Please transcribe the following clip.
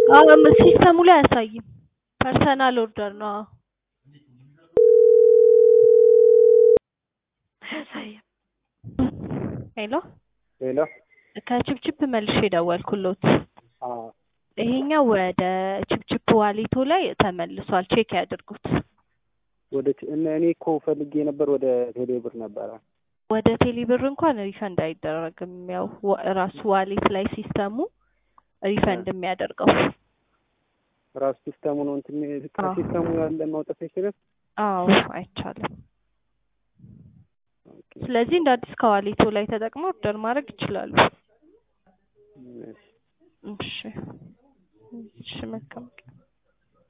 አዎ ሲስተሙ ላይ አያሳይም። ፐርሰናል ኦርደር ነው። አዎ አያሳይም። ሄሎ ሄሎ ከችፕችፕ መልሼ ደወልኩሎት። አዎ ይሄኛው ወደ ችፕችፕ ዋሌቶ ላይ ተመልሷል። ቼክ ያድርጉት። ወደ ቴ- እነ እኔ እኮ ፈልጌ ነበር ወደ ቴሌብር ነበረ። ወደ ቴሌብር እንኳን ሪፈንድ አይደረግም። ያው ዋ- ራሱ ዋሌት ላይ ሲስተሙ ሪፈንድ የሚያደርገው። ራሱ ሲስተሙ ነው እንትን ከሲስተሙ ያለ ማውጣት አይችልም። አዎ አይቻልም። ስለዚህ እንደ አዲስ ከዋሌቶ ላይ ተጠቅመው ኦርደር ማድረግ ይችላሉ። እሺ። እሺ እሺ መልካም ቀን።